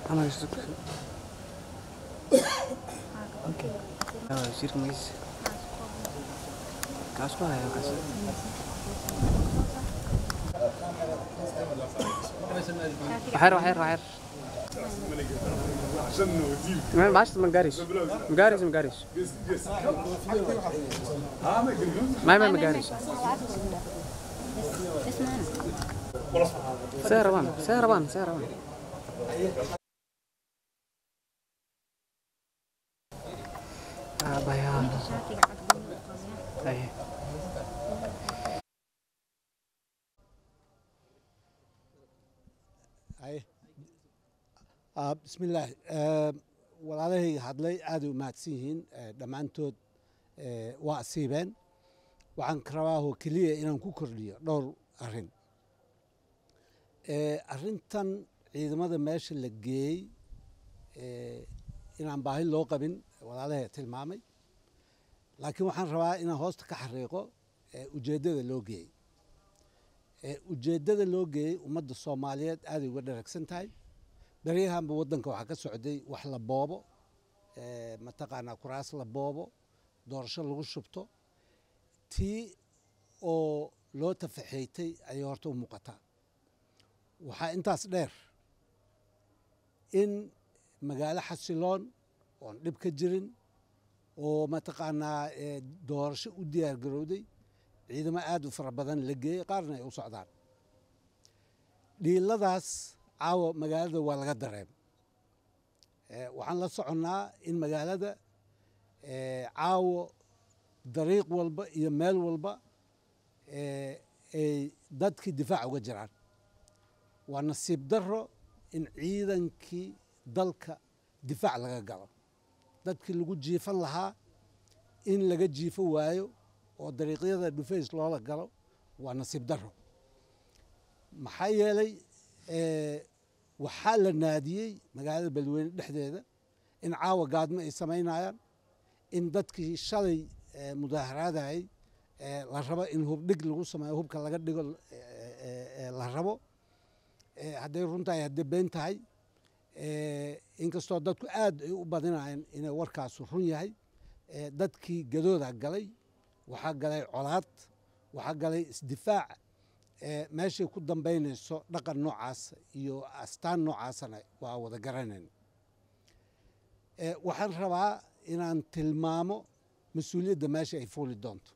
Ama isu Okay. Ah, shirka magis. Kaas ku hayo kaas. Waxyar waxyar waxyar. ما معاش ما جاريش مجاريش مجاريش ما ما مجاريش سيروان سيروان سيروان آه بيان أيه Haye. Ah, bismillaah Eh, walaalahayga hadlay aaday u mahadsan yihiin Eh, dhammaantood eh, waa asiibeen waxaan ka rabaa oo keliya inaan ku kordhiyo dhowr arrin Eh, arrintan ciidamada meesha la geeyey eh, inaan baahi loo qabin walaalahay tilmaamay laakiin waxaan rabaa inaan hoosta ka xariiqo eh, ujeeddada loo geeyey Eh, ujeeddada loo geeyey ummadda soomaaliyeed aaday uga dharagsan tahay beryahanba waddanka waxaa ka socday wax la boobo eh, mataqaanaa kuraas la boobo doorasho lagu shubto tii oo loo tafaxeeytay ayay horta u muuqataa waxaa intaas dheer in magaalo xasiloon oon dhib ka jirin oo mataqaanaa eh, doorasho u diyaar garowday ciidamo aad u fara badan la geeyey qaarna ay u socdaan dhiiladaas caawa magaalada waa laga dareem Eh, waxaan la soconnaa in magaalada eh, caawo dariiq walba iyo meel walba eh, ay dadkii difaac uga jiraan waa nasiib darro in ciidankii dalka difaac laga galo dadkii lagu jiifan lahaa in laga jiifo waayo oo dariiqyada dhufays loola galo waa nasiib darro maxaa yeelay eh, waxaa la naadiyey magaalada beledweyne dhexdeeda in caawa gaadmo ay samaynayaan in dadkii shalay eh, mudaaharaadayay eh, la rabo in hubdhig lagu sameeyo hubka laga dhigo eh, eh, eh, la rabo eh, hadday runtahay hadday been tahay eh, inkastoo dadku aad ay u badinayaan inay warkaasu run yahay eh, dadkii gadooda galay waxaa galay colaad waxaa galay isdifaac eh, meeshay ku dambaynayso dhaqan noocaas iyo astaan noocaasana waa wada garanayn Eh, waxaan rabaa inaan tilmaamo mas-uuliyadda meesha ay fuuli doonto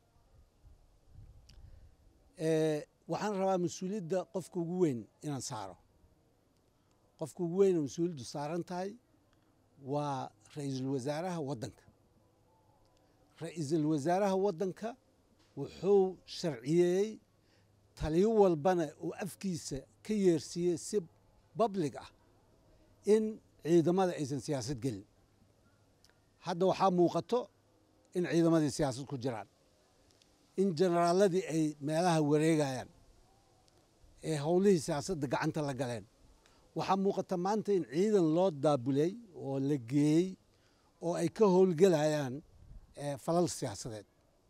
Eh, waxaan rabaa mas-uuliyadda qofka ugu weyn inaan saaro qofka ugu weyn oo mas-uuliyaddu saaran tahay waa ra-iisul wasaaraha waddanka ra-iisul wasaaraha waddanka wuxuu sharciyeeyey taliyo walbana uu afkiisa ka yeersiiyey si bablig ah in ciidamada aysan siyaasad gelin hadda waxaa muuqato in ciidamadii siyaasad ku jiraan in generaaladii ay meelaha wareegayaan ee howlihii siyaasadda gacanta la galeen waxaa muuqata maanta in ciidan loo daabulay oo la geeyey oo ay ka howlgelayaan eh, falal siyaasadeed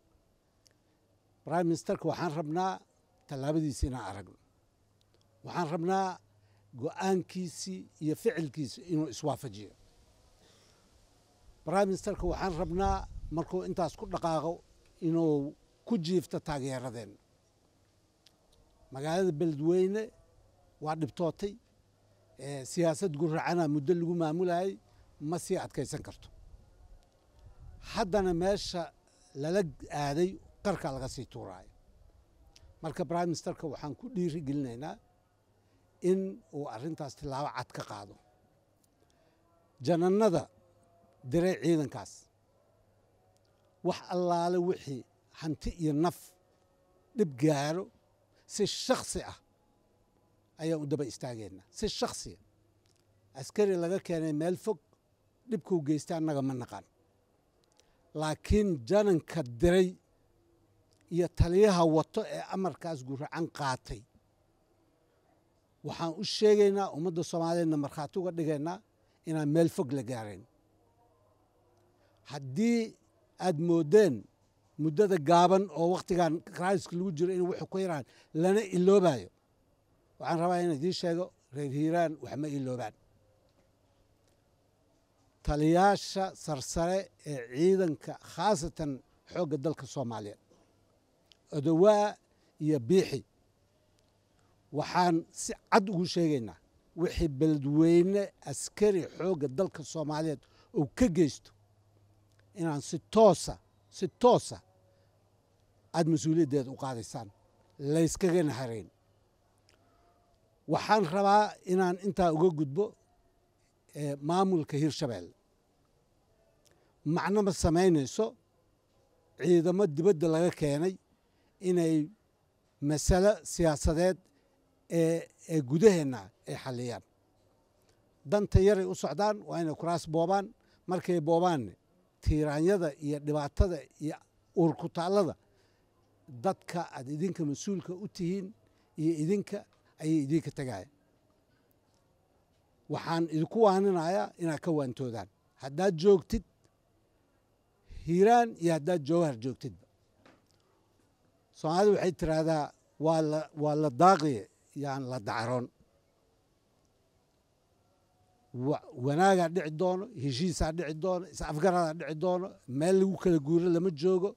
prime ministerka waxaan rabnaa tallaabadiisi inaan aragno waxaan rabnaa go-aankiisii iyo ficilkiisi inuu iswaafajiyo prime ministerka waxaan rabnaa markuu intaas ku dhaqaaqo inuu ku jiifto taageeradeenna magaalada beledweyne waa dhibtootay eh, siyaasad guracana muddo lagu maamulayay ma sii adkaysan karto haddana meesha lala aaday qarka laga sii tuuraayo marka prime ministerka waxaan ku dhiiri gelinaynaa in uu arrintaas tilaabo cad ka qaado janannada diray ciidankaas wax allaale wixii hanti iyo naf dhib gaaro si shaksi ah ayaan u daba istaageynaa si shaksiya askari laga keenay meel fog dhibkuu geystay annaga ma naqaan laakiin jananka diray iyo taliyaha wato ee amarkaas guracan qaatay waxaan u sheegaynaa ummadda soomaaliyeedna markhaati uga dhigaynaa inaan meel fog la gaarayn haddii aad moodeen muddada gaaban oo wakhtigan kraiska lagu jiro in wuxuu ku yaraan lana iloobayo waxaan rabaa inaan idiin sheego reer hiiraan wax ma iloobaan taliyaasha sarsare ee ciidanka khaasatan xoogga dalka soomaaliyeed odowaa iyo biixi waxaan si cad ugu sheegaynaa wixii beledweyne askari xoogga dalka soomaaliyeed uu ka geysto inaan si toosa si toosa aada mas-uuliyaddeeda u qaadaysaan layskagana harayn waxaan rabaa inaan intaa uga gudbo maamulka hirshabeelle macno ma samaynayso ciidamo dibadda laga keenay inay masalo siyaasadeed ee gudaheenna ay xalliyaan danta yaray u socdaan waa inay kuraas boobaan markay boobaanne tiiraanyada iyo dhibaatada iyo uurkutaallada dadka aad idinka mas-uulka u tihiin iyo idinka ayay idinka tegaya waxaan idinku waaninayaa inaad ka waantoodaan haddaad joogtid hiiraan iyo haddaad jowhar joogtidba soomaalida waxay tiraahdaa waa la waa la daaqiye yaan la dacroon wanaagaa dhici doono heshiisaa dhici doono is-afgaradaa dhici doono meel lagu kala guuro lama joogo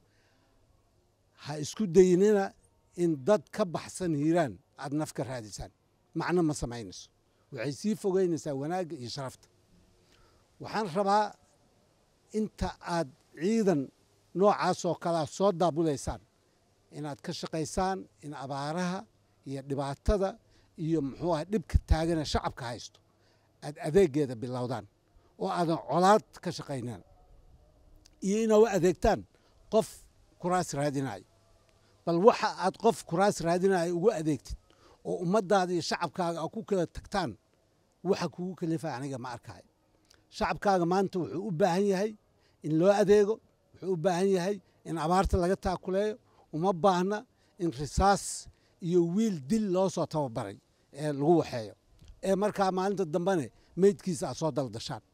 ha isku daynina in dad ka baxsan hiiraan aada naf ka raadisaan macno ma samaynayso waxay sii fogeynaysaa wanaagga iyo sharafta waxaan rabaa inta aad ciidan noocaasoo kalea soo daabulaysaan inaad ka shaqaysaan in abaaraha iyo dhibaatada iyo muxuu aha dhibka taagana shacabka haysto aad adeegeeda bilowdaan oo aadan colaad ka shaqaynan iyo inaa u adeegtaan qof kuraas raadinayo bal waxa aad qof kuraas raadinayo ugu adeegtid oo ummaddaada iyo shacabkaaga a ku kala tagtaan waxa kugu kalifa aniga ma arkaayo shacabkaaga maanta wuxuu u baahan yahay in loo adeego wuxuu u baahan yahay in abaarta laga taakuleeyo uma baahna in risaas iyo wiil dil loo soo tababaray ee lagu waxeeyo ee markaa maalinta dambene meydkiisa aad soo daldashaan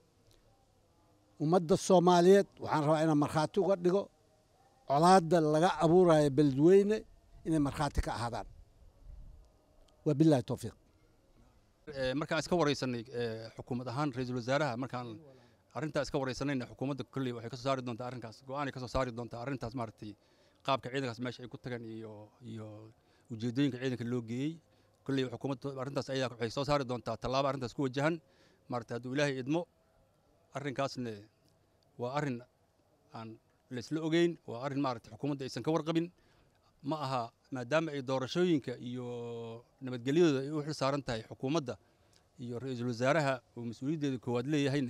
ummadda soomaaliyeed waxaan rabaa inaan markhaati uga dhigo colaadda laga abuurayo beledweyne inay markhaati ka ahaadaan wabilahi towfiiq markaan iska waraysanay xukuumad ahaan ra-iisul wasaaraha markaan arrintaa iska waraysanayna xukuumadda kolley waxay ka soo saari doontaa arrinkaas go-aanay ka soo saari doontaa arrintaas maaragtay qaabka ciidankaas meesha ay ku tagaan iyo iyo ujeeddooyinka ciidanka loo geeyey kolley xukuumadda arrintaas ayadaa waxay soo saari doontaa tallaabo arrintaas ku wajahan maaragtay hadduu ilaahay idmo arrinkaasne waa arrin aan laysla ogeyn waa arrin maaragtay xukuumadda aysan ka warqabin ma aha maadaama ay doorashooyinka iyo nabadgelyadooda ay u xil saaran tahay xukuumadda iyo ra-iisul wasaaraha uu mas-uuliyaddeeda koowaad leeyahayna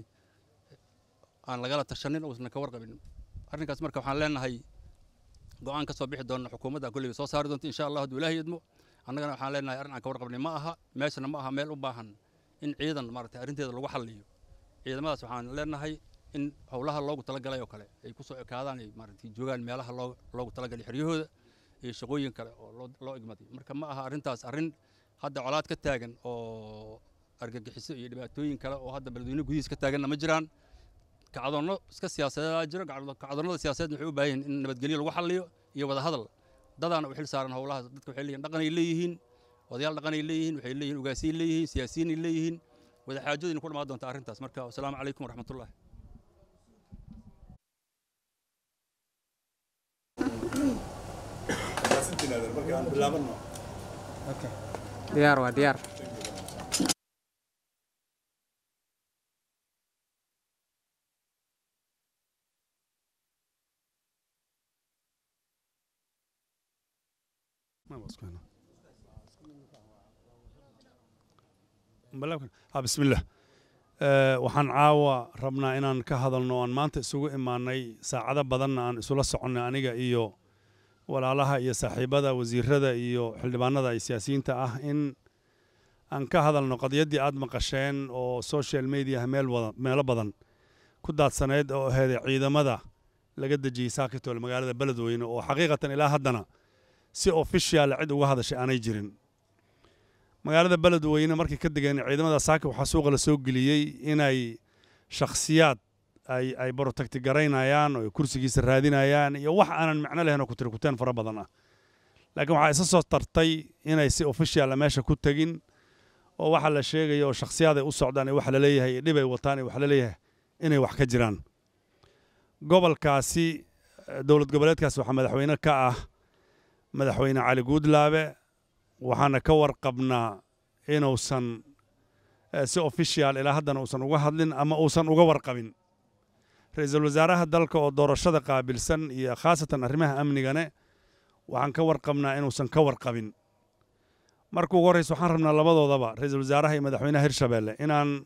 aan lagala tashanin uusan ka warqabin arrinkaas marka waxaan leenahay go-aan ka soo bixi doona xukuumadda kolley soo saari doonta insha allah hadduu ilaahay idmo annagana waxaan leenahay arrin aan ka warqabnay ma aha meeshana ma aha meel u baahan in ciidan maaragtay arrinteeda lagu xalliyo ciidamadaas waxaan leenahay in howlaha loogu talagalay oo kale ay ku soo ekaadaan ay maaragtay joogaan meelaha loo loogu talagalay xeryahooda iyo shaqooyin kale oo loo loo igmaday marka ma aha arrintaas arrin hadda colaad ka taagan oo argagixiso iyo dhibaatooyin kale oo hadda beledweyne gudihiis ka taaganna ma jiraan kacdoonno iska siyaasadeedaa jiro kacdoonnada siyaasadeed waxay u baahan yihin in nabadgelyo lagu xalliyo iyo wada hadal dadaana u xil saaran howlahaas dadka waxay leeyihin dhaqanay leeyihiin odayaal dhaqanay leeyihiin waxay leeyihin ugaasiyay leeyihiin siyaasiyiinay leeyihiin wada xaajadayna ku dhamaan doonta arrintaas marka wasalaamu calaykum waraxmatullahi diyaar waa diyaar bismillaah waxaan caawa rabnaa inaan ka hadalno aan maanta isugu imaanay saacado badanna aan isula soconnay aniga iyo walaalaha iyo saaxiibada wasiirada iyo xildhibaanada iyo siyaasiyiinta ah in aan ka hadalno qadiyaddii aad maqasheen oo social mediaha meel wada meelo badan ku daadsaneyd oo aheeday ciidamada laga dejiyey saakitoole magaalada beledweyne oo xaqiiqatan ilaa haddana si official cid uga hadashay aanay jirin magaalada beledweyne markay ka degeen ciidamada saaka waxaa suuqa la soo geliyey inay shakhsiyaad ay ay borotagti garaynayaan oo kursigiisa raadinayaan iyo wax aanan macno lahayn oo kutirikuteen fara badan ah laakiin waxaa isa soo tartay inay si officiala meesha ku tegin oo waxa la sheegaya oo shakhsiyaad ay u socdaan iyo waxa la leeyahay iyo dhib ay wataan iyo waxa la leeyahay inay wax ka jiraan gobolkaasi dowlad goboleedkaasi waxaa madaxweyne ka ah madaxweyne cali guudlaabe waxaana ka warqabnaa inuusan si official ilaa haddana uusan uga hadlin ama uusan uga warqabin ra-iisul wasaaraha dalka oo doorashada qaabilsan iyo khaasatan arrimaha amnigane waxaan ka warqabnaa inuusan ka warqabin marka ugu horreysa waxaan rabnaa labadoodaba ra-iisul wasaaraha iyo madaxweynaha hirshabeelle inaan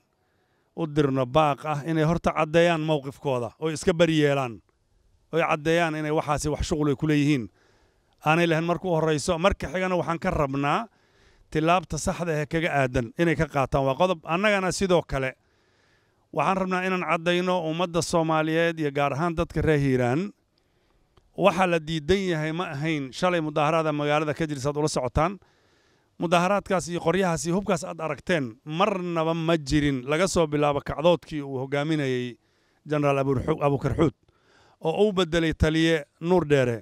u dirno baaq ah inay horta caddeeyaan mowqifkooda oo iska bari yeelaan oy caddeeyaan inay waxaasi wax shuqul ay ku leeyihiin aanay lahayn marka u horreyso marka xigana waxaan ka rabnaa tilaabta saxda ee kaga aadan inay ka qaataan waa qodob annagana sidoo kale waxaan rabnaa inaan caddayno ummadda soomaaliyeed iyo gaar ahaan dadka reer hiiraan waxaa la diidan yahay ma ahayn shalay mudaaharaada magaalada ka jirsaad ula socotaan mudaaharaadkaas iyo qoryahaas iyo hubkaas aad aragteen marnaba ma jirin laga soo bilaabo kacdoodkii uu hogaaminayey jenaraal abukarxuud oo uu beddelay taliye nuur dheere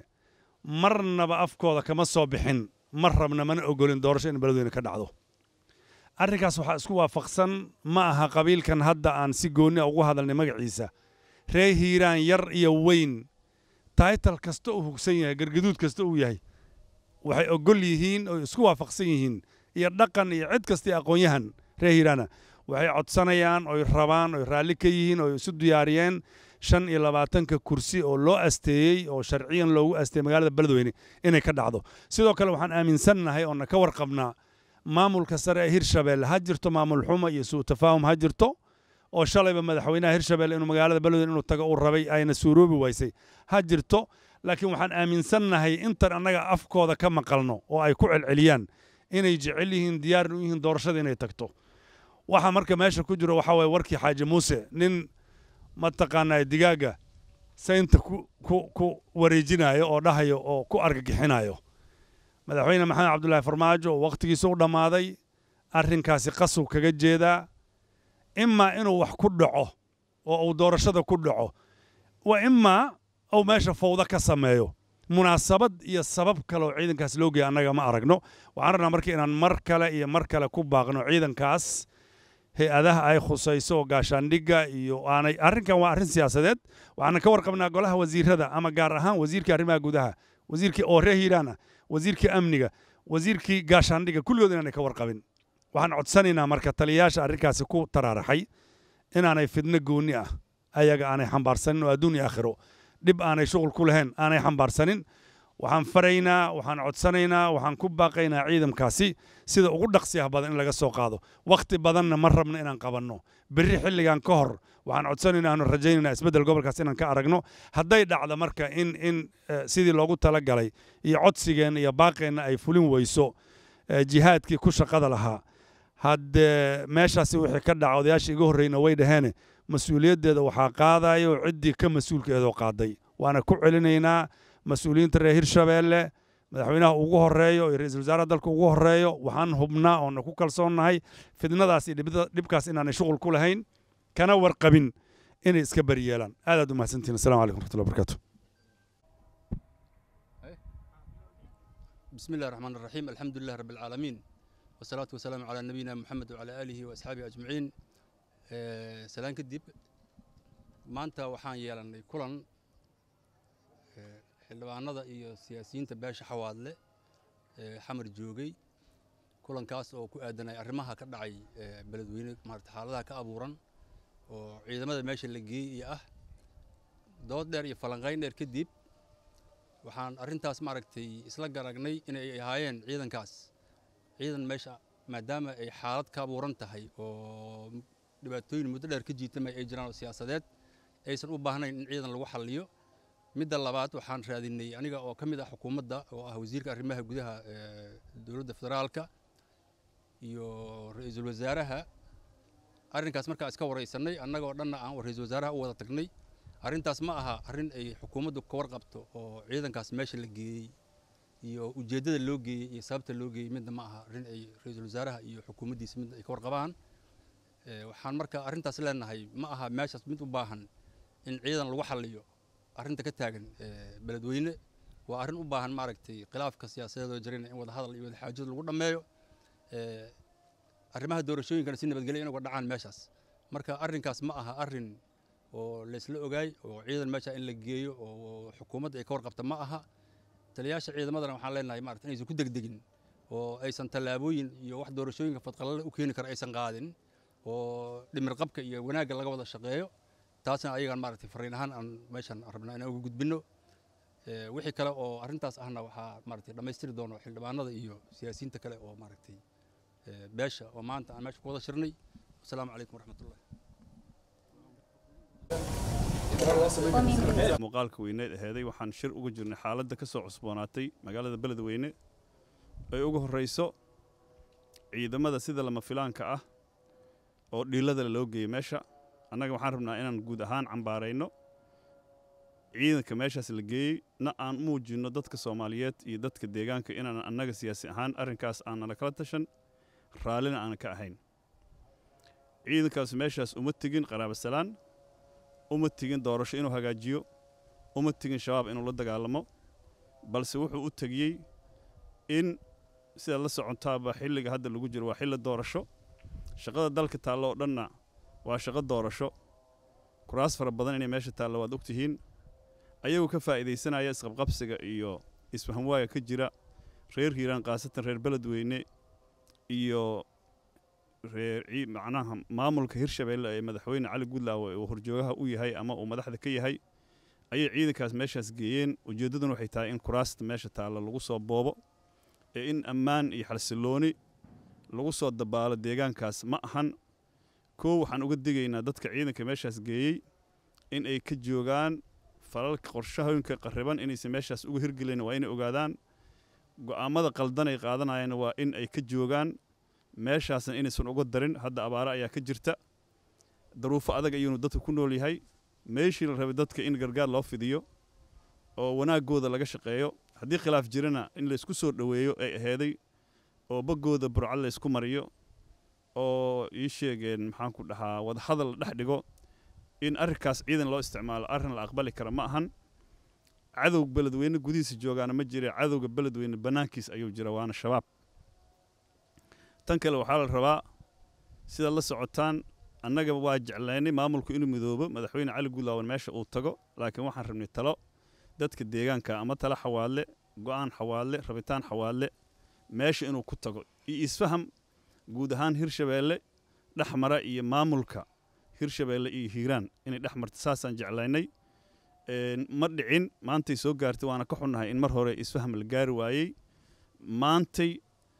marnaba afkooda kama soo bixin ma rabna mana ogolin doorasho in beledweyne ka dhacdo arrinkaas waxaa isku waafaqsan ma aha qabiilkan hadda aan si goonni a ugu hadalnay magaciisa ree hiiraan yar iyo weyn taytal kasta uu hugsan yahay gargaduud kasta uu yahay waxay ogol yihiin oo isku waafaqsan yihiin iyo dhaqan iyo cid kasta aqoon-yahan ree hiiraana waxay codsanayaan oy rabaan oy raalli ka yihiin oo isu diyaariyeen shan iyo labaatanka kursi oo loo asteeyey oo sharciyan loogu asteeyey magaalada beledweyne inay ka dhacdo sidoo kale waxaan aaminsannahay oona ka warqabnaa maamulka sare ee hirshabeelle ha jirto maamul xumo iyo suu tafaahum ha jirto oo shalayba madaxweynaha hirshabeelle inuu magaalada beledweyne inuu tago uu rabay ayna suuroobi waysay ha jirto laakiin waxaan aaminsannahay intan annaga afkooda ka maqalno oo ay ku celceliyaan inay jecel yihiin diyaarn u yihiin doorashada inay tagto waxa marka meesha ku jiro waxaa waye warkii xaaji muuse nin mataqaanaa digaaga saynta ku wareejinayo oo dhahayo oo ku argagixinayo madaxweyne maxamed cabdullaahi farmaajo oo wakhtigiisa u dhammaaday arrinkaasi qasub kaga jeedaa imaa inuu wax ku dhaco oo uu doorashada ku dhaco wa imaa uu meesha fawdo ka sameeyo munaasabad iyo sabab kale oo ciidankaas loo geeya annaga ma aragno waxaan rabnaa marka inaan mar kale iyo mar kale ku baaqno ciidankaas hay-adaha ay khusayso oo gaashaandhigga iyo aanay arrinkan waa arrin siyaasadeed waxaana ka warqabnaa golaha wasiirada ama gaar ahaan wasiirkii arrimaha gudaha wasiirkii oo reer hiiraan ah wasiirkii amniga wasiirkii gaashaandhigga kulligood inaanay ka warqabin waxaan codsanaynaa marka taliyayaasha arrinkaasi ku taraaraxay inaanay fidno goonni ah ayaga aanay xambaarsanin oo adduun iyo aakhiro dhib aanay shuqul ku lahayn aanay xambaarsanin waxaan faraynaa waxaan codsanaynaa waxaan ku baaqaynaa ciidamkaasi sida ugu dhaqsiyaha badan in laga soo qaado wakhti badanna ma rabno inaan qabanno berri xilligan ka hor waxaan codsanaynaa aanu rajaynaynaa isbeddel gobolkaas inaan ka aragno hadday dhacdo marka in in sidii loogu talagalay iyo codsigeenna iyo baaqeenna ay fulin weyso jihaadkii ku shaqada lahaa haddee meeshaasi wixii ka dhaca odayaashii iga horreyna way dhaheene mas-uuliyaddeeda waxaa qaadayo ciddii ka mas-uulkeedoo qaaday waana ku celinaynaa mas-uuliyiinta reer hirshabeelle madaxweynaha ugu horeeyo iyo ra-iisul wasaaraha dalka ugu horeeyo waxaan hubnaa oona ku kalsoonnahay fidnadaas iyo dhibkaas inaanay shuqul ku lahayn kana warqabin inay iska bari yeelaan aad aad u mahadsantihin assalamu calaykum raxmatullahi barakaatu بسم الله الرحمن الرحيم الحمد لله رب العالمين والصلاة والسلام على نبينا محمد وعلى آله وأصحابه أجمعين سلام كدب maanta waxaan yeelannay kulan xildhibaanada iyo siyaasiyiinta beesha xawaadle ee xamar joogay kulankaas oo ku aadanay arrimaha ka dhacay beledweyne maarata xaaladaha ka abuuran oo ciidamada meesha la geeyey iyo ah dood dheer iyo falanqayn dheer kadib waxaan arrintaas maaragtay isla garagnay inay ahaayeen ciidankaas ciidan meesha maadaama ay xaalad ka abuuran tahay oo dhibaatooyin muddo dheer ka jiitamay ay jiraan oo siyaasadeed aysan u baahnayn in ciidan lagu xalliyo midda labaad waxaan raadinay aniga oo ka mid ah xukuumadda oo ah wasiirka arrimaha gudaha dowladda federaalka iyo ra-iisul wasaaraha arrinkaas markaa iska waraysanay annagoo dhanna aan ra-iisul wasaaraha u wada tagnay arrintaas ma aha arrin ay xukuumaddu ka warqabto oo ciidankaas meesha la geeyey iyo ujeeddada loo geeyey iyo sababta loo geeyey midna ma aha arrin ay ra-iisul wasaaraha iyo xukuumaddiisa mid ay ka warqabaan waxaan marka arrintaas leenahay ma aha meeshaas mid u baahan in ciidan lagu xalliyo arrinta ka taagan beledweyne waa arrin u baahan maaragtay khilaafka siyaasadeed oo jirana in wada hadal iyo wada xaajad lagu dhammeeyo arrimaha doorashooyinkana si nabadgelya in uga dhacaan meeshaas marka arrinkaas ma aha arrin oo laysla ogaay oo ciidan meesha in la geeyo oo xukuumadda ay ka warqabta ma aha taliyayaasha ciidamadana waxaan leenahay maarata inaysan ku degdegin oo aysan tallaabooyin iyo wax doorashooyinka fadqalale u keeni kara aysan qaadin oo dhimir qabka iyo wanaagga laga wada shaqeeyo taasna ayagaan maaragtay fariin ahaan aan meeshan rabnaa inaan uga gudbinno wixii kale oo arrintaas ahna waxaa maaragtay dhammaystiri doono xildhibaanada iyo siyaasiyiinta kale oo maaragtay beesha oo maanta aan meesha ku wada shirnay asalaamu calaykum waraxmatullah muuqaalka weyneed aheeday waxaan shir uga jirnay xaaladda ka soo cusboonaatay magaalada beledweyne ay ugu horrayso ciidamada sida lama filaanka ah oo dhiilada loo geeyey meesha annaga waxaan rabnaa inaan guud ahaan cambaarayno ciidanka meeshaas la geeyey na aan muujinno dadka soomaaliyeed iyo dadka deegaanka inaan annaga siyaasi ahaan arrinkaas aanala kala tashan raallina aanan ka ahayn ciidankaas meeshaas uma tegin qaraabasalaan uma tegin doorasho inuu hagaajiyo uma tegin shabaab inuu la dagaalamo balse wuxuu u tegiyey in sidaad la socontaaba xilliga hadda lagu jiro waa xilli doorasho shaqada dalka taallo oo dhanna waa shaqo doorasho kuraas fara badan inay meesha taallo waad ogtihiin ayagoo ka faa'iidaysanaya isqabqabsiga iyo isfahamwaaga ka jira reer hiiraan khaasatan reer beledweyne iyo reer macnaha maamulka hirshabeelle ee madaxweyne cali gudlaawe uu horjoogaha u yahay ama uu madaxda ka yahay ayay ciidankaas meeshaas geeyeen ujeeddaduna waxay tahay in kuraasta meesha taalla lagu soo boobo ee in ammaan iyo xalsillooni lagu soo dabaalo deegaankaas ma ahan koow waxaan uga digaynaa dadka ciidanka meeshaas geeyey in ay ka joogaan falalka qorshahooyinka qarriban inaysan meeshaas uga hirgelin waa inay ogaadaan go'aammada qaldan ay qaadanayaan waa in ay ka joogaan meeshaasna inaysan uga darin hadda abaare ayaa ka jirta daruufo adag ayuunu dadka ku nool yahay meeshii la rabay dadka in gargaar loo fidiyo oo wanaaggooda laga shaqeeyo haddii khilaaf jirana in laysku soo dhoweeyo ay aheeday oo baggooda burcad laysku mariyo oo ii sheegeen maxaan ku dhahaa wadahadal la dhex dhigo in arrinkaas ciidan loo isticmaalo arrin la aqbali kara ma ahan cadow beledweyne gudihiisa joogaana ma jira cadowga beledweyne bannaankiis ayuu jira waana shabaab tan kale waxaa la rabaa sidaad la socotaan annaga waa jeclaynay maamulku inuu midoobo madaxweyne cali gudlaawan meesha uu tago laakiin waxaan rabnay talo dadka deegaanka ama talo xawaadle go'aan xawaadle rabitaan xawaadle meesha inuu ku tago iyo isfaham guud ahaan hirshabeelle dhex mara iyo maamulka hirshabeelle iyo hiiraan inay dhex marta saasaan jeclaynay ma dhicin maantay soo gaartay waana ka xunnahay in mar hore isfaham la gaari waayey maantay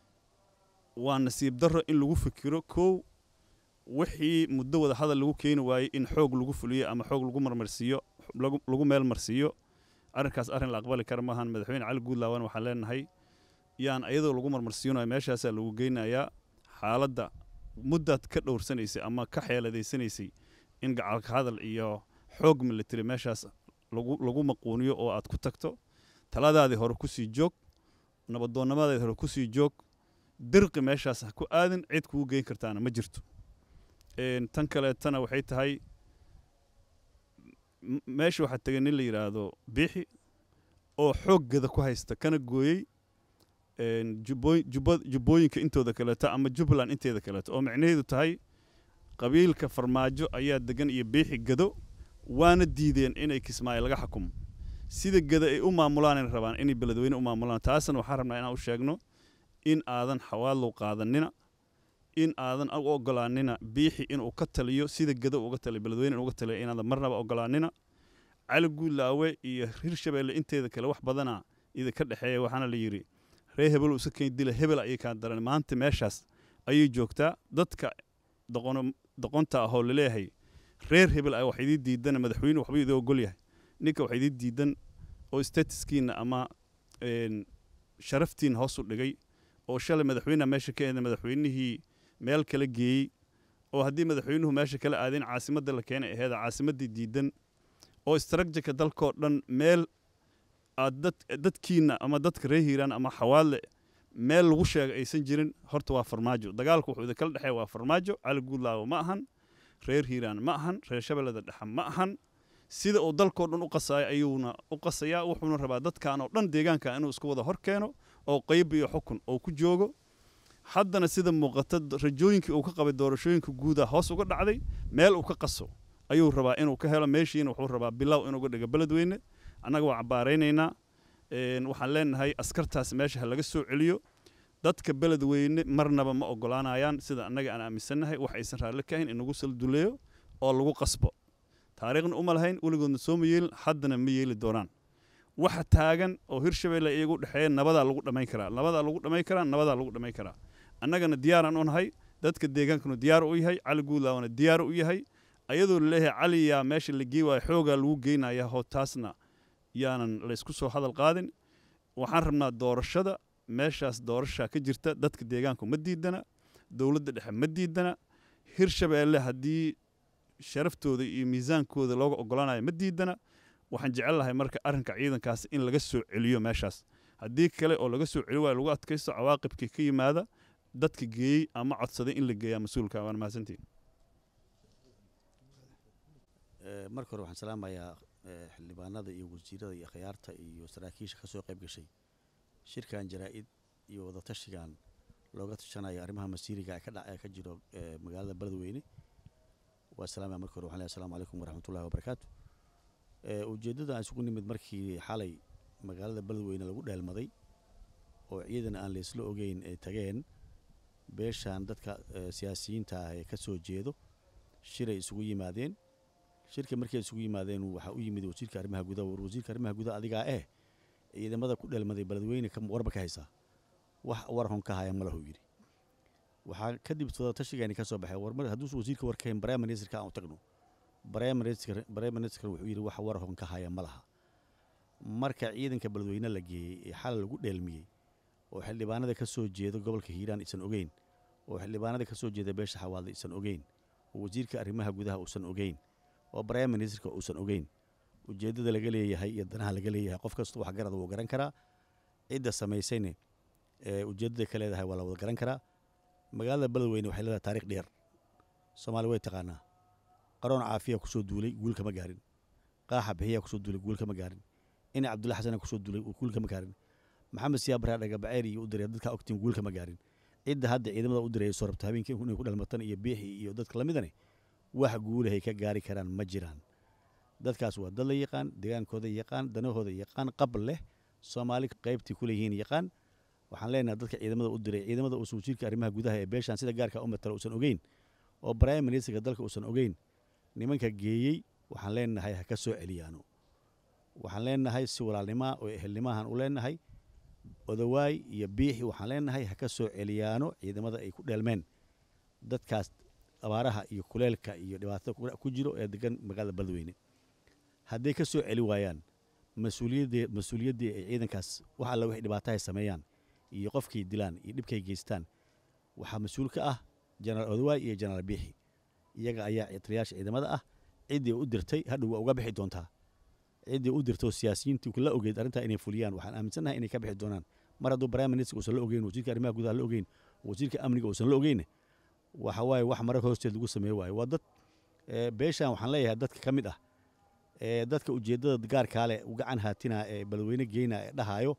waa nasiib darro in lagu fikiro kow wixii muddo wada hadal lagu keeni waayey in xoog lagu fuliyo ama xoog lagu marmarsiiyo lagu meel marsiiyo arrinkaas arrin la aqbali kara maahan madaxweyne cali guudlaawan waxaan leenahay yaan ayadoo lagu marmarsiinayo meeshaasaa lagu geynayaa xaaladda muddaad ka dhowrsanaysay ama ka xeeladaysanaysay in gacalka hadal iyo xoog military meeshaas lagu maquuniyo oo aad ku tagto taladaadii hore kusii joog nabadoonnimadaadii hore kusii joog dirqi meeshaas ha ku aadin cid kugu geyn kartaana ma jirto tan kaleetana waxay tahay meesha waxaa tegay nin la yidhaahdo biixi oo xooggada ku haysta kana gooyey jubbooyinka intooda kaleeto ama jubbaland inteeda kaleeto oo micnaheedu tahay qabiilka farmaajo ayaa degan iyo biixi gado waana diideen inay kismaayo laga xukumo sida gada ay u maamulaan rabaan inay beledweyne u maamulaan taasna waxaan rabnaa inaan u sheegno in aadan xawaadlow qaadanina in aadan u ogolaanina biixi inuu ka taliyo sida gada uga taliyo beledweyne inuga taliyo inaadan marnaba ogolaanina cali guudlaawe iyo hirshabeelle inteeda kale wax badana idinka dhexeeya waxaana la yidhi ree hebel isa keen dila hebel ayay kaa daran maanta meeshaas ayay joogtaa dadka doqonta ahoo laleeyahay reer hebel ah wax idii diidan madaxweyne waxba idii ogol yahay ninka wax idii diidan oo statuskiina ama sharaftiina hoos u dhigay oo shalay madaxweyneha meesha ka eeda madaxweynihii meel kala geeyey oo haddii madaxweynuhu meesha kala aadeen caasimadda la keenay aheeda caasimaddii diidan oo istraatijika dalkoo dhan meel aad dad dadkiina ama dadka reer hiiraan ama xawaadle meel lagu sheega aysan jirin horta waa farmaajo dagaalku wuxuu idinkala dhexeeya waa farmaajo cali guudlaawo ma ahan reer hiiraan ma ahan reer shabeellada dhexe ma ahan sida uu dalkoo dhan u qasayo ayuuna u qasayaa wuxuuna rabaa dadkan oo dhan deegaanka inuu isku wada hor keeno oo qayb iyo xukun oo ku joogo haddana sida muuqata rajooyinkii uu ka qabay doorashooyinka guuda hoos uga dhacday meel uu ka qaso ayuu rabaa inuu ka helo meeshiina wuxuu rabaa bilow inuu ga dhigo beledweyne annaga waa cabbaaraynaynaa Een, waxaan leenahay askartaas meesha ha laga soo celiyo dadka beledweyne marnaba ma ogolaanayaan sida annaga aan aaminsannahay wax aysan raalli ka ahayn in lagu salduleeyo oo lagu qasbo taariikhna uma lahayn weligoodna soo ma yeelin haddana ma yeeli doonaan waxa taagan oo hirshabeelle iyagu dhexeeya nabadaa lagu dhammayn karaa nabadaa lagu dhammayn karaa nabadaa lagu dhammayn karaa annagana diyaaraan u nahay dadka deegaankanu diyaar u yahay cali guudlaawna diyaar u yahay ayadoo laleeyahay cali yaa meesha la gey waayo xoogaa lagu geynaya hoo taasna yaanan laysku soo hadal qaadin waxaan rabnaa doorashada meeshaas doorashaa ka jirta dadka deegaanku ma diidana dowladda dhexe ma diidana hirshabeelle haddii sharaftooda iyo miisaankooda looga ogolaanayo ma diidana waxaan jecel lahay marka arrinka ciidankaas in laga soo celiyo meeshaas haddii kale oo laga soo celi waayo lagu adkaysto cawaaqibkii ka yimaada dadka geeyey ama codsaday in la geeyaa mas-uulka waan mahadsantihin Eh, marka hore waxaan salaamayaa eh, xildhibaanada iyo wasiirada iyo khiyaarta iyo saraakiisha ka soo qayb gashay shirkan jaraa-id iyo wadatashigan looga tashanayo arrimaha masiiriga ee ka dhac ee ka jiro eh, magaalada beledweyne waa salaamaya marka hore waxaan leeyahay asalaamu calaykum waraxmatullahi wabarakaatu Eh, ujeeddada aan isugu nimid markii xalay magaalada beledweyne lagu dheelmaday oo ciidan aan laysla ogeyn ay tageen beeshan dadka eh, siyaasiyiinta ah ee ka soo jeedo shiray isugu yimaadeen shirka markay isugu yimaadeen waxaa u yimid wasiirka arrimaha gudaha war wasiirka arrimaha gudaha adigaa eh ciidamada ku dheelmaday beledweyne ka warba ka haysaa wax war hon ka haya malahu yidhi waxaa kadib tashigeeni ka soo baxay war mar hadduusan wasiirka war ka hayn prime ministerka aan u tagno prime minister prime minister wuxuu yidhi wax war hon ka haya ma laha marka ciidanka beledweyne la geeyey ee xal lagu dheelmiyey oo xildhibaanada ka soo jeeda gobolka hiiraan isan ogeyn oo xildhibaanada ka soo jeeda beesha xawaadle isan ogeyn oo wasiirka arrimaha gudaha uusan ogeyn oo prime ministerka uusan ogeyn ujeeddada laga leeyahay iyo danaha laga leeyahay qof kasta wax garada wuu garan karaa cidda samaysayne ee ujeeddada ka leedahay waa la wada garan karaa magaalada beledweyne waxay leedahay taariikh dheer soomaali way taqaanaa qaroon caafiya kusoo duulay guul kama gaarin qaaxa bixiyaa kusoo duulay guul kama gaarin ina cabdulla xasana kusoo duulay guul kama gaarin maxamed siyaab baraa dhagabaceer iyo u diray dadka ogtiin guul kama gaarin cidda hadda ciidamada u diray soo rabta habeenkii inay ku dhalmatan iyo biixi iyo dadka lamidane wax guulahay ka gaari karaan ma jiraan dadkaas waa dad la yaqaan deegaankooda yaqaan danahooda yaqaan qab leh soomaali qaybtii ku leeyihiin yaqaan waxaan leenahay dadka ciidamada u diray ciidamada uusan wasiirka arrimaha gudaha ee beeshan sida gaarka u matala uusan ogeyn oo prime ministerka dalka uusan ogeyn nimanka geeyey waxaan leenahay ha ka soo celiyaano waxaan leenahay si walaalnimaa oo ehelnimahan u leenahay odawaay iyo biixi waxaan leenahay ha ka soo celiyaano ciidamada ay ku dheelmeen dadkaas abaaraha iyo kuleelka iyo dhibaatada ku- ku jiro ee degan magaalada beledweyne hadday ka soo celi waayaan mas-uuliyaddee mas-uuliyaddii ay ciidankaas wax alla wixii dhibaatahay sameeyaan iyo qofkay dilaan iyo dhibkay geystaan waxaa mas-uul ka ah jenaraal odawaay iyo jenaraal biixi iyaga ayaa taliyaasha ciidamada ah ciddii u dirtay hadhow waa uga bixi doontaa ciddii u dirtay oo siyaasiyiintii la ogeyd arrintaa inay fuliyaan waxaan aaminsannahay inay ka bixi doonaan mar hadduu prime minister uusan la ogeyn wasiirka arrimaha gudaha la ogeyn wasiirka amniga uusan la ogeyn waxa waaye wax marar hoosteed lagu sameeye waaye waa dad ee, beeshan waxaan leeyahay dadka ka mid ah ee dadka ujeeddada gaarkaa leh u gacan haatina ee beledweyne geyna ee dhahaayo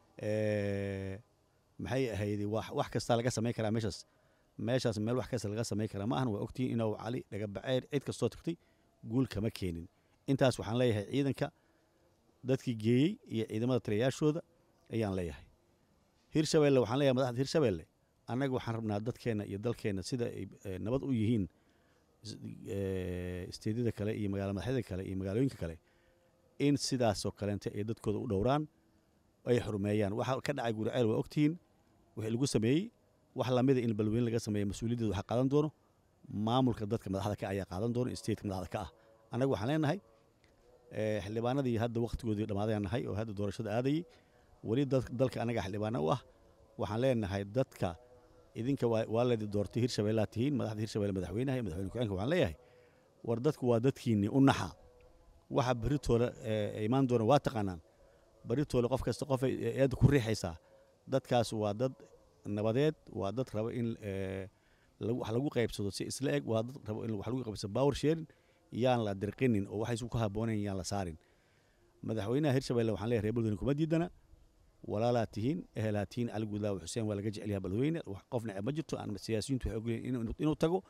ee, maxay ahayd wax wax kasta laga samayn karaa meeshaas meeshaas meel wax kasta laga samayn karaa ma ahan waa ogtihiin inuu cali dhagabaceer cid kastoo tagtay guul kama keenin intaas waxaan leeyahay ciidanka dadkii geeyey iyo ciidamada taliyayaashooda ayaan leeyahay hirshabeelle waxaan leeyahay madaxda hirshabeelle annaga waxaan rabnaa dadkeenna iyo dalkeenna sida ay eh, nabad u yihiin is- eh, isteedyada kale iyo magaala madaxyada kale iyo magaalooyinka kale in sidaasoo kaleente ay dadkooda u dhowraan ay xurmeeyaan waxa ka dhacay guriceel waa ogtihiin wixii lagu sameeyey wax lamida in balweyne laga sameeya mas-uuliyaddeeda waxaa qaadan doono maamulka dadka madaxda ka ayaa qaadan doono stateka madaxda ka ah annaga waxaan leenahay eh, xildhibaanadii hadda wakhtigoodii dhammaadayaan nahay oo hadda doorashada aadayey weli dad- dalka annaga xildhibaana u ah waxaan leenahay dadka idinka waa waa laydi doortay hirshabeellaa tihiin madaxda hirshabelle madaxweynaha iyo madaxweyne ku-xigeenka waxaan leeyahay war dadku waa dadkiinni u naxa waxa berritooda eh, imaan doona waa taqaanaan berritooda qof kasta qofay eedda ku riixaysaa dadkaas waa dad nabadeed waa dad raba in eh, lagu- wax lagu qaybsado si isla eg waa dad raba in wax lagu qaybsado power sharing yaan la dirqinin oo waxaysu ku habboonayn yaan la saarin madaxweynaha hirshabelle waxaan leeyahay reer beledweyne kuma diidana walaalaa tihiin ehelaa tihiin cali guudlaaw xuseen waa laga jecel yahay beledweyne wax qof neceb ma jirto aan siyaasiyiintu waxay ogolyihin inuu inuu tago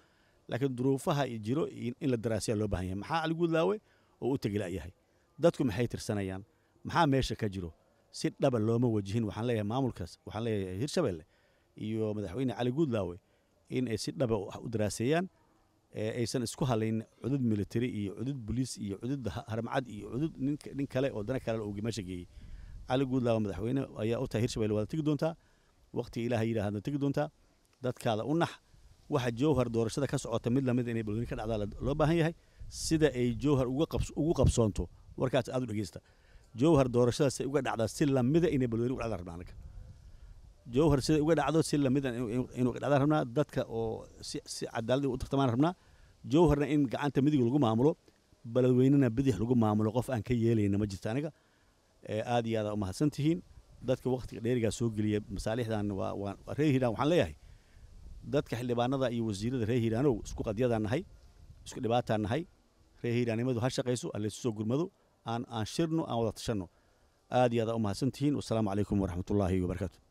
laakiin duruufaha i jiro in in la daraasiya loo baahan yahay maxaa cali guudlaawe oo u tegi la'yahay dadku maxay tirsanayaan maxaa meesha ka jiro si dhaba looma wajihin waxaan leeyahay maamulkaas waxaan leeyahay hirshabelle iyo madaxweyne cali guudlaawe in ay si dhaba wax u daraaseeyaan ee aysan isku halayn cudud military iyo cudud boliis iyo cudud ha- haramcad iyo cudud nin ka- nin kale oo dana kale uu meesha geeyey cali guudlaawe madaxweyne ayaa u tahay hirshabelle waad tegi doontaa waqtiga ilaaha yidhaahda tegi doontaa dadkaada u nax waxa jowhar doorashada ka socota mid lamid inay balweyne ka dhacdaa la- loo baahan yahay sida ay jowhar uga qabs- ugu qabsoonto warkaas aad u dhegeysta jowhar doorashadaas ay uga dhacdaa si lamida inay balweyne uga dhacdaa rabnaa anaga jowhar sida uga dhacdo si lamida inuu uga dhacdaan rabnaa dadka oo si si cadaalad u tartamaan rabnaa jowharna in gacanta midig lagu maamulo balweynena bidix lagu maamulo qof aan ka yeelayna ma jirto aniga ee aad iyo aad umahadsan tihiin dadka waqtiga dheerigaa soo geliya masaalixdan waa waa waa reer hiiraan waxaan leeyahay dadka xildhibaanada iyo wasiirada reer hiiraanow isku qadyadaan nahay isku dhibaataan nahay reer hiiraanimadu ha shaqayso allaysu soo gurmado aan aan shirno aan wada tashanno aad iyo aad umahadsan tihiin wasalaamu calaykum waraxmatullaahi wabarakaatu